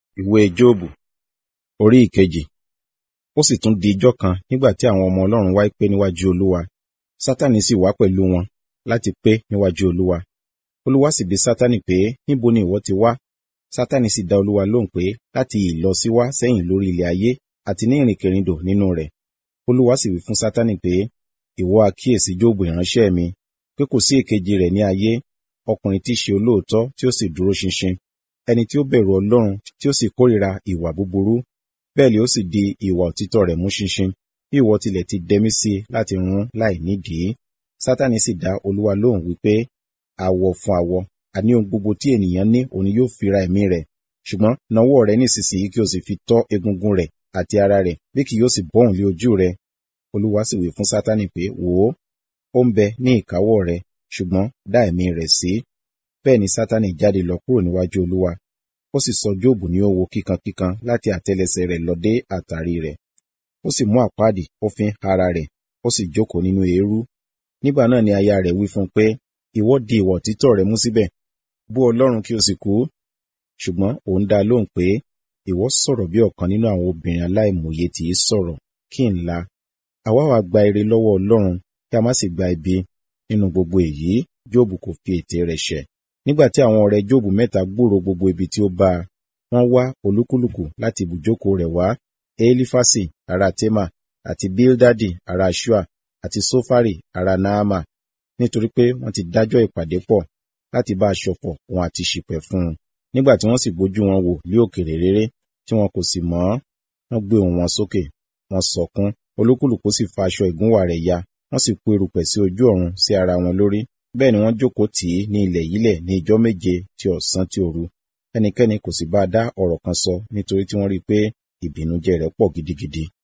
ìwé jóòbù orí ìkejì ó sì tún di ijọ́ kan nígbà tí àwọn ọmọ ọlọ́run wá pé níwájú olúwa sátánì sì wá pẹ̀lú wọn láti pé níwájú olúwa olúwa sì bi sátánì pé níbo ni ìwọ ti wá sátánì sì dá olúwa lóhùn pé láti ìlọ sí wá sẹ́yìn lórí ilẹ̀ ayé àti ní ìrìnkèrindò nínú rẹ̀ olúwa sì wí fún sátánì pé ìwọ àkíyèsí jóòbù ìránṣẹ́ mi pé kò sí èkejì rẹ̀ ní ayé ọkùnrin tí í ṣe olóòótọ́ tí ó sì dúró ṣinṣin ẹni tí ó bẹ̀rù ọlọ́run tí ó sì kórìíra ìwà búburú bẹ́ẹ̀ ni ó sì di ìwà òtítọ́ rẹ̀ mú ṣinṣin bí ìwọ tilẹ̀ ti dẹmí sí i láti run láì nídìí sátánì sì dá olúwa lóhùn wípé awọ fún awọ àní ohun gbogbo tí ènìyàn ní òun yóò fi ra ẹ̀mí rẹ̀ ṣùgbọ́n nawọ́ rẹ̀ nísinsìnyí kí o sì fi tọ́ egungun rẹ̀ àti ara rẹ̀ bí kì yóò sì bọ́hùn lé ojú rẹ̀ olúwa sì wí fún sátánì pé wò ó ó ń bẹ ní ìkáwọ́ rẹ̀ ṣùgbọ́n dá ẹ̀mí rẹ̀ sí bẹ́ẹ̀ ni sátánì jáde lọ kúrò níwájú olúwa ó sì sọ jóòbù ní ó wo kíkankíkan láti àtẹ́lẹsẹ̀ rẹ̀ lọ dé àtàrí rẹ̀ ó sì mú àpáàdì ó fi ń ara rẹ̀ ó sì jókòó nínú eérú nígbà náà ni aya rẹ̀ wí fún un pé ìwọ di ìwà òtítọ́ rẹ̀ mú síbẹ̀ bú ọlọ́run kí o sì kú ṣùgbọ́n òun dá lóhùn pé ìwọ sọ̀rọ̀ bí ọ̀kan nínú àwọn obìnrin aláìmòye tí í sọ̀rọ̀ kí n la àwa wá gba ire lọ́wọ́ ọlọ́run kí a má sì gba ibi nínú gbogbo èyí jóòbù kò fi ètè rẹ̀ ṣẹ̀ nígbà tí àwọn ọ̀rẹ́ jóòbù mẹ́ta gbúrò gbogbo ibi tí ó bá a wọ́n wá olúkúlùkù láti ibùjókòó rẹ̀ wá elifasi ará tema àti bildadi ará shua àti sofari ará naama nítorí pé wọ́n ti dájọ́ ìpàdé pọ̀ láti bá a ṣọ̀fọ̀ wọn àti ṣìpẹ̀ fún un nígbà tí wọ́n sì gbójú wọn wò lé òkèrè réré tí wọn kò sì mọ̀ wọ́n gbé ohùn wọn sókè wọ́n sọkún olúkúlùkù sì fa aṣọ ìgúnwà rẹ̀ ya wọ́n sì po erùpẹ̀ sí ojú ọ̀run sí ara wọn lórí bẹ́ẹ̀ ni wọ́n jókòó tì í ní ilẹ̀ yílẹ̀ ní ijọ́ méje ti ọ̀sán ti òru ẹnikẹ́ni kò sì bá a dá ọ̀rọ̀ kan sọ nítorí tí wọ́n rí i pé ìbìnújẹ́ rẹ̀ pọ̀ gidigidi